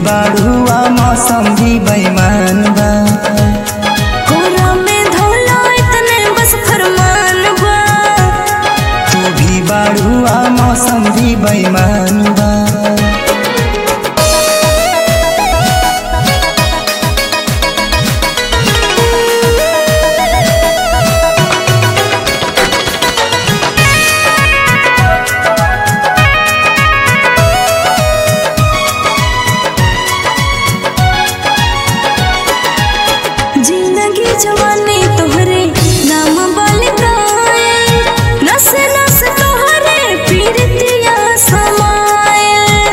बाड़ुआ मौसम भी बेईमान बा कोरा में धोला इतने बस फरमान बा तू भी बाड़ुआ मौसम भी बेईमान बा जिंदगी जवानी तोहरे नाम बलिदाए नस नस तोहरे पीरतिया समाए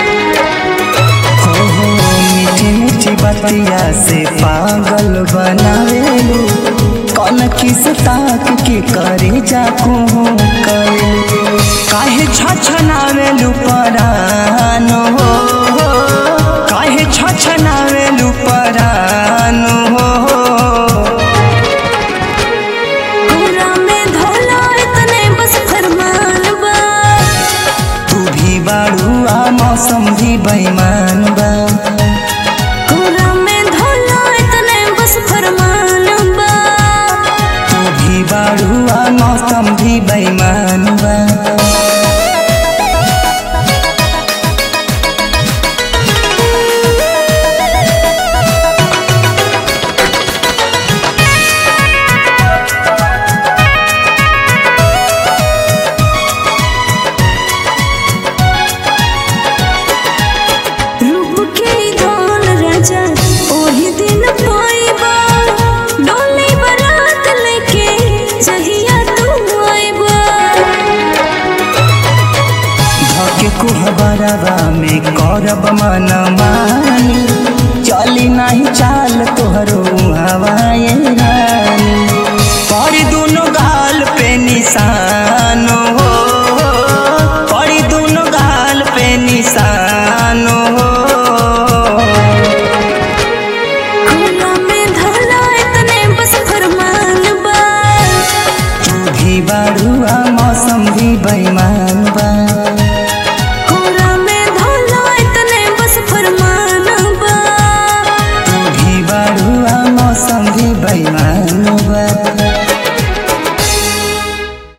हो हो मीठी मीठी बतिया से पागल बनावेलू कौन किस ताक के करे जाकू करेलू काहे छछनावेलू परान हो काहे छछनावेलू परान हो कोरा में धोला इतने बस फरमान बा तू भी बाड़ुआ मौसम भी बेईमान बा कोरा में धोला इतने बस फरमान बा तू भी बाड़ुआ मौसम भी बेईमान